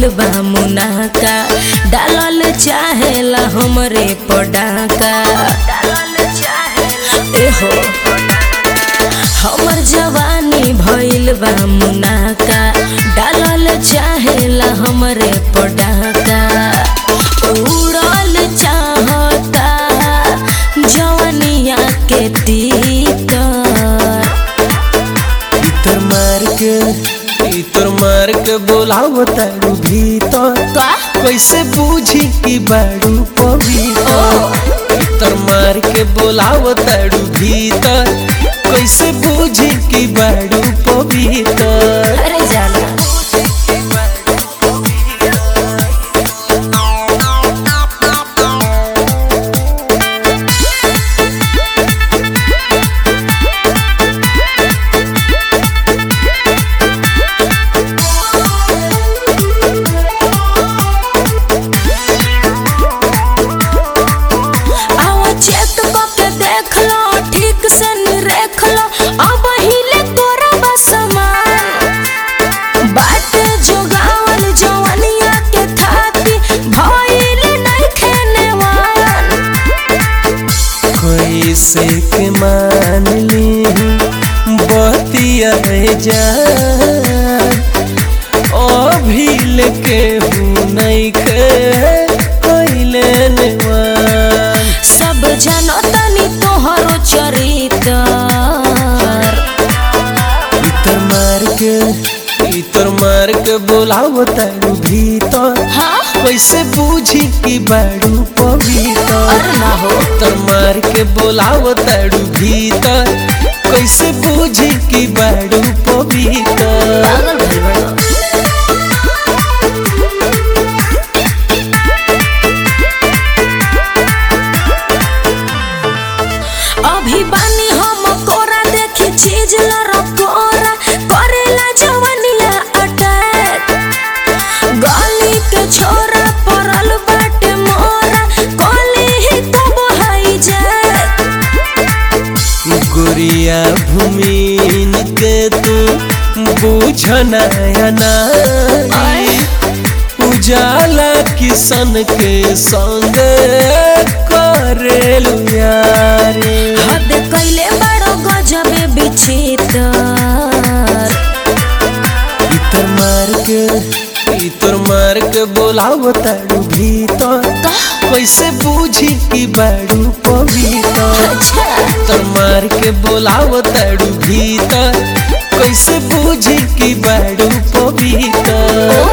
भइल बा मुनाका डालल चाहेला हमरे पडाका एहो हमर जवानी भइल बा मुनाका डालल चाहेला हमरे पडाका उड़ल चाहता जवनिया के तीतर इतर मार के इतर मार के बोलाव तारू भीतर का कैसे बूझी कि बाड़ू पवित्र इतर मार के बोलाव तारू भीतर कैसे बूझी कि बाड़ू पवित्र अरे जाना आवा चेक के देख लो ठीक से निरेख लो अब हिले तोरा बस बात जोगावल जवनिया के थाती भइल नहीं खेनेवान कैसे के मान ली बतिया जान अभिल के हूँ नहीं के कैले नेवान सब जानो तनी तोहरो चरित्र इतर मार के इतर मार के बोलाव तारू भीतर हाँ कैसे बूझी कि बाड़ू पवित्र अरे ना हो इतर मार के बोलाव तारू भीतर कैसे बूझी कि बाड़ू पवित्र पागल भइल बड़ो अभी बानी हम कोरा देखी चीज लड़कोरा करेला जवनिया अटैक गली के छोरा परल बाटे मोरा कली ही कब हाई जाए गुरिया भूमिन के तू बूझना नाई उजाला किसन के संग करेलु यारी हद कैले बड़ो गजबे बिचितर इतर मार के इतर मार के बोलाव तारू भीतर कैसे बूझी कि बाड़ू पवित्र अच्छा तर मार के बोलाव तारू भीतर कैसे बूझी कि बाड़ू पवित्र